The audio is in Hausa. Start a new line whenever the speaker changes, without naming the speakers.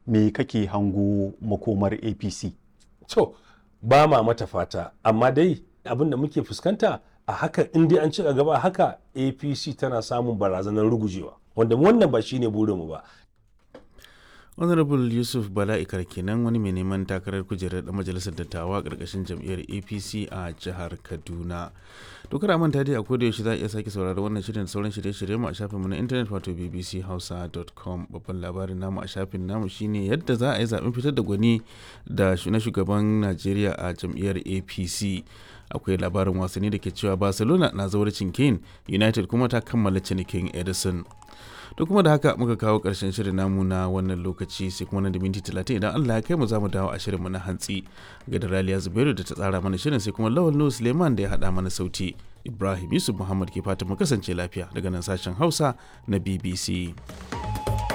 me kake hango makomar apc
to ba ma mata fata amma dai abin da muke fuskanta a haka in dai an ci gaba haka apc tana samun barazanar rugujewa wanda wannan ba shine burinmu ba
honorable yusuf bala'ikar kenan wani mai neman takarar kujerar da majalisar dattawa a ƙarƙashin jam'iyyar apc a jihar kaduna to kada manta dai a koda yaushe za a iya sake saurari wannan shirin da sauran shirye-shirye mu a shafinmu na intanet wato bbchausa.com babban labarin namu a shafin namu shine yadda za a yi zaɓen fitar da gwani da na shugaban najeriya a jam'iyyar apc akwai labarin wasanni da ke cewa barcelona na zawarcin kane united kuma ta kammala cinikin edison to kuma da haka muka kawo ƙarshen shirin namu na wannan lokaci sai kuma nan da minti talatin idan Allah ya kai mu za mu dawo a shirinmu na hantsi ga da Raliya Zubairu da ta tsara mana shirin sai kuma Lawal Nuhu Suleiman da ya haɗa mana sauti Ibrahim Yusuf Muhammad ke fatan mu kasance lafiya daga nan sashen Hausa na BBC.